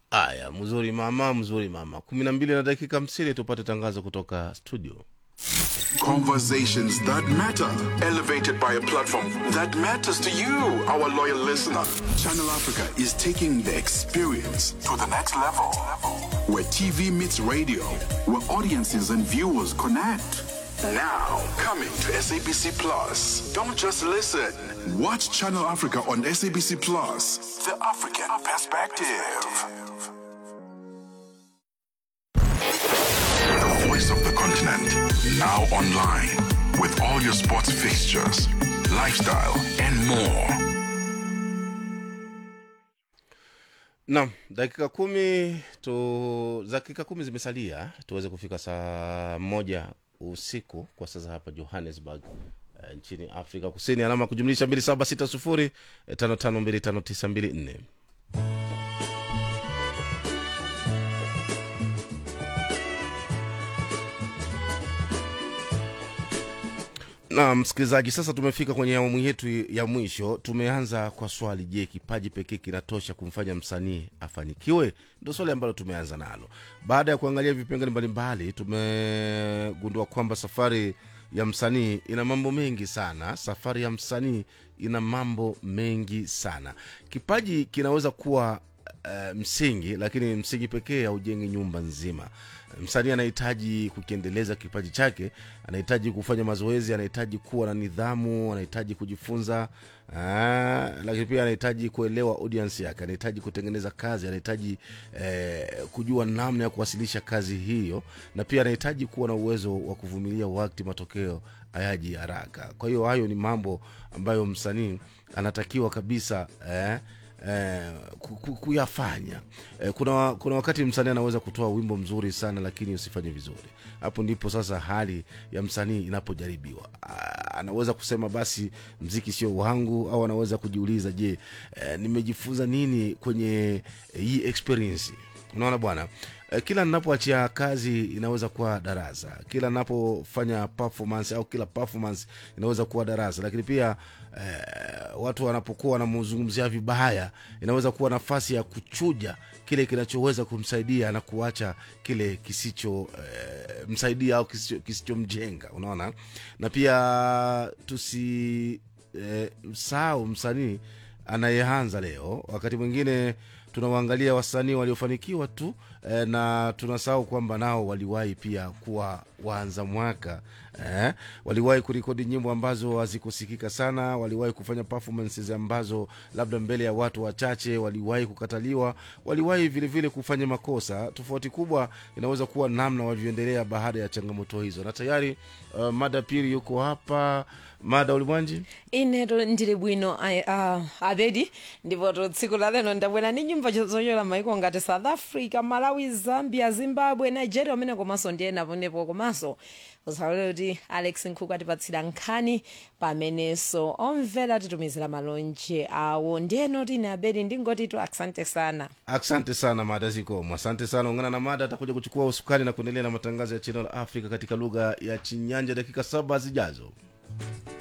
Aya, mzuri mama, mzuri mama. kumi na mbili na dakika hamsini tupate tangazo kutoka studio. Conversations that matter, elevated by a platform that matters to you, our loyal listener. Channel Africa is taking the experience to the next level. Where TV meets radio, where audiences and viewers connect. Now, coming to SABC Plus. Don't just listen. Watch Channel Africa on SABC Plus. The African perspective. The voice of the continent. Now online. With all your sports fixtures, lifestyle, and more. Naam, dakika kumi tu, dakika kumi zimesalia tuweze kufika saa moja usiku kwa sasa hapa Johannesburg eh, nchini Afrika Kusini, alama ya kujumlisha mbili saba sita sufuri eh, tano tano mbili tano tisa mbili nne. na msikilizaji sasa tumefika kwenye awamu yetu ya mwisho tumeanza kwa swali je kipaji pekee kinatosha kumfanya msanii afanikiwe ndo swali ambalo tumeanza nalo baada ya kuangalia vipengele mbalimbali tumegundua kwamba safari ya msanii ina mambo mengi sana safari ya msanii ina mambo mengi sana kipaji kinaweza kuwa uh, msingi lakini msingi pekee haujengi nyumba nzima msanii anahitaji kukiendeleza kipaji chake anahitaji kufanya mazoezi anahitaji kuwa na nidhamu anahitaji kujifunza aa, lakini pia anahitaji kuelewa audience yake anahitaji kutengeneza kazi anahitaji eh, kujua namna ya kuwasilisha kazi hiyo na pia anahitaji kuwa na uwezo wa kuvumilia wakati matokeo hayaji haraka kwa hiyo hayo ni mambo ambayo msanii anatakiwa kabisa eh, eh, ku- ku- kuyafanya eh, kuna, kuna wakati msanii anaweza kutoa wimbo mzuri sana lakini usifanye vizuri hapo ndipo sasa hali ya msanii inapojaribiwa Ah, anaweza kusema basi mziki sio wangu au anaweza kujiuliza je eh, nimejifunza nini kwenye eh, hii experience unaona bwana Eh, kila ninapoachia kazi inaweza kuwa darasa kila napofanya performance au kila performance inaweza kuwa darasa lakini pia eh, watu wanapokuwa wanamzungumzia vibaya inaweza kuwa nafasi ya kuchuja kile kinachoweza kumsaidia na kuacha kile kisicho eh, msaidia au kisicho- kisichomjenga unaona na pia tusi eh, msahau msanii anayeanza leo wakati mwingine tunawaangalia wasanii waliofanikiwa tu eh, na tunasahau kwamba nao waliwahi pia kuwa waanza mwaka eh, waliwahi kurekodi nyimbo ambazo hazikusikika sana waliwahi kufanya performances ambazo labda mbele ya watu wachache waliwahi kukataliwa waliwahi vilevile kufanya makosa tofauti kubwa inaweza kuwa namna walivyoendelea baada ya changamoto hizo na tayari uh, mada pili yuko hapa mada ulimwanji ineto ndili bwino ai- ah, abedi ndipo to tsiku la lero ndabwera ndi nyimbo zochokera maiko ngati south africa malawi zambia zimbabwe nigeria umene komanso ndiye naponepo komanso usalole kuti alex nkhuku atipatsira nkhani pamenenso omvera titumizira malonje awo ndiyeno tine abedi ndingoti tu asante sana asante sana mada zikomo asante sana ungana na mada atakuja kuchukua usukani na kuendelea na matangazo ya channel africa katika lugha ya chinyanja dakika saba zijazo